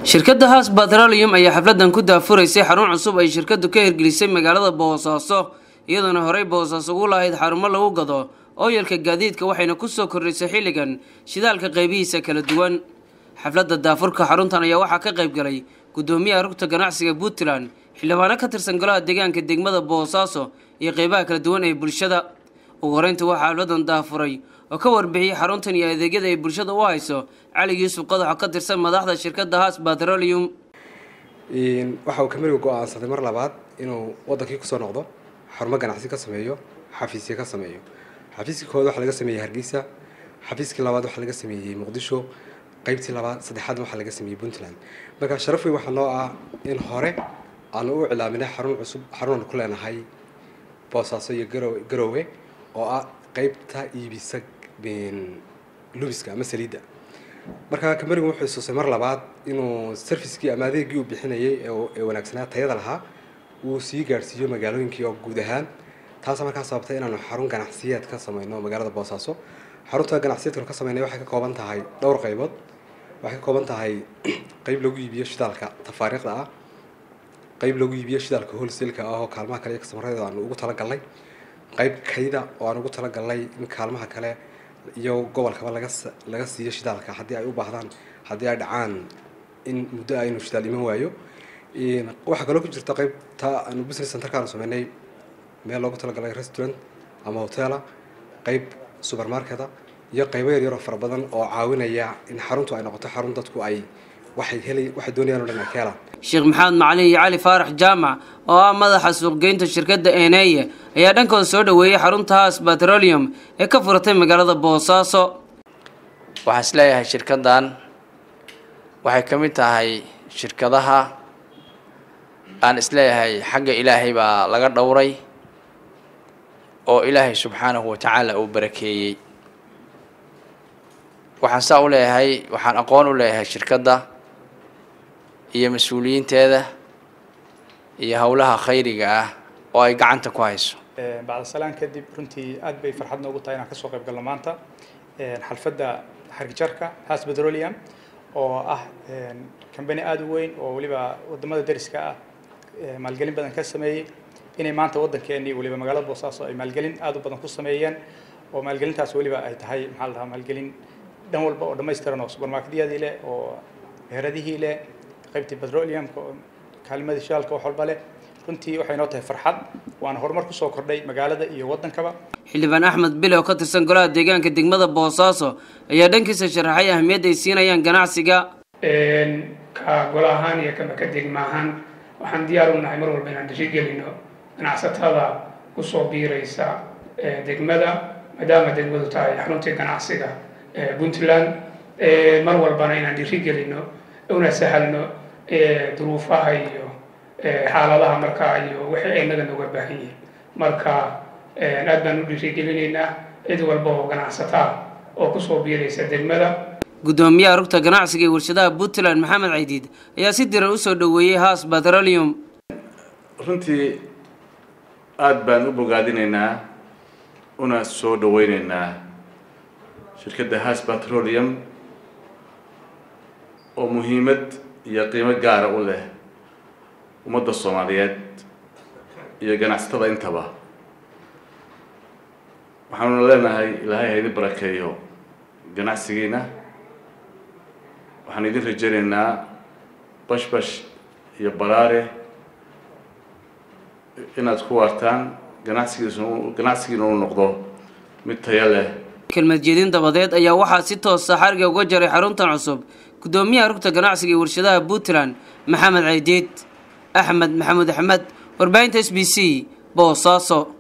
shirkadda haas batrolium ayaa xafladan ku daafuraysay xarun cusub ay shirkadu ka hirgelisay magaalada boosaaso iyadoona horey boosaaso ugu lahayd xarumo lagu gado ooyalka gaadiidka waxayna kusoo kordhisay xilligan shidaalka qaybihiisa kala duwan xafladda daafurka xaruntan ayaa waxaa ka qayb galay gudoomiyaha rugta ganacsiga puntland xildhibaano ka tirsan golaha deegaanka degmada boosaaso iyo qeybaha kala duwan ee bulshada ugu horeynta waxaa xafladan daafuray oo ka warbixiyey xaruntan iyo adeegyada ay bulshada u hayso cali yuusuf qadaxo ka tirsan madaxda shirkadda haas batrolium waxa uu kameriga go-aansaday mar labaad inuu wadankii kusoo noqdo xarumo ganacsi ka sameeyo xafiisya ka sameeyo xafiiskii koowaad waxaa laga sameeyey hargeysa xafiiskii labaad waxaa laga sameeyey muqdisho qaybtii labaad saddexaadna waxaa laga sameeyey puntland marka sharaf weyn waxaa noo ah in hore aanu u cilaaminay xarun cusub xarunan ku leenahay boosaaso iyo garo garoowe oo ah qeybta iibisa lubiska ama saliidda marka kamerigu wuxuu isusay mar labaad inuu servicekii ama adeegii uu bixinayay ee wanaagsanaa tayada lahaa uu sii gaadhsiiyo magaalooyinkii oo guud ahaan taasa markaa sababtay inaanu xarun ganacsiyeed ka sameyno magaalada boosaaso xarunta ganacsiyeedkanu ka sameynay waxay ka kooban tahay dhowr qaybood waxay ka kooban tahay qeyb lagu iibiyo shidaalka tafaariiqda ah qeyb lagu iibiyo shidaalka wholesale-ka ah oo kaalmaha kale iyo kasamareeda aanu ugu talagalnay qayb kayda oo aan ugu talagalnay in kaalmaha kale iyo gobolkaba laga laga siiyo shidaalka haddii ay u baahdaan haddii ay dhacaan in muddo aynu shidaal iman waayo waxaa kaloo ku jirta qaybta aanu business centerkaanu sameynay meel loogu talagalay restaurant ama hotela qayb supermarketa iyo qaybo yaryar oo fara badan oo caawinaya in xaruntu ay noqoto xarun dadku ay waxay heli waxay doonayaan oo dhan ay ka helaan sheekh maxamed macalin iyo cali faarax jaamac oo ah madaxa suuqgeynta shirkadda eneeye ayaa dhankooda soo dhaweeyey xarunta haas batrolium ee ka furatay magaalada boosaaso waxaan isleeyahay shirkaddan waxay ka mid tahay shirkadaha aan isleeyahay xagga ilaahay baa laga dhowray oo ilaahay subxaanahu watacaala uu barakeeyey waxaan saa u leeyahay waxaan aqoon u leeyahay shirkadda iyo mas-uuliyiinteeda iyo howlaha khayriga ah oo ay gacanta ku hayso bacda salaan kadib runtii aad bay farxad noogu tahay inaan kasoo qayb galno maanta xalfadda xargijarka has petroleum oo ah kambani aada u weyn oo weliba wadamada dariska ah maalgelin badan ka sameeyey inay maanta waddankeenii weliba magaalada boosaaso ay maalgelin aada u badan ku sameeyeen oo maalgelintaas weliba ay tahay maxaa la dhahaa maalgelin dhan walba oo dhammaystiran oo supermarketyadii leh oo meheradihii leh qaybtii petroleumka kaalmadii shidaalka wax walba leh runtii waxay noo tahay farxad waana horumar kusoo kordhay magaalada iyo waddankaba xildhibaan axmed bile oo ka tirsan golaha deegaanka degmada boosaaso ayaa dhankiisa sharaxay ahmiyadda ay siinayaan ganacsiga ka golo ahaan iyo kaba ka degma ahaan waxaan diyaar u nahay mar walba inaan dhiirigelino ganacsatada kusoo biiraysa degmada maadaama degmadu tahay xaruntii ganacsiga puntland mar walbana inaan dhiirigelino una sahalno duruufaha iyo xaaladaha markaa iyo wixii inaga nooga baahan yihiin marka aad baan u dhiirigelinaynaa cid walba oo ganacsataa oo kusoo biiraysa degmada gudoomiyaha rugta ganacsiga ee warshadaha puntland maxamed caydiid ayaa si diran usoo dhaweeyey haas batrolium runtii aada baan u bogaadinaynaa una soo dhaweyneynaa shirkadda haas batrolium oo muhiimad iyo qiimo gaara u leh ummadda soomaaliyeed iyo ganacsatada intaba waxaanuna leenahay ilaahay ha idin barakeeyo ganacsigiina waxaan idin rajaynaynaa bashbash iyo baraare inaad ku waartaan ganacsigiis ganacsigiina uu noqdo mid taya leh kelmad jeedin dabadeed ayaa waxaa si toosa xariga uga jaray xaruntan cusub gudoomiyaha rugta ganacsiga ee warshadaha puntland maxamed caydiid axmed maxamuud axmed warbaahinta s b c boosaaso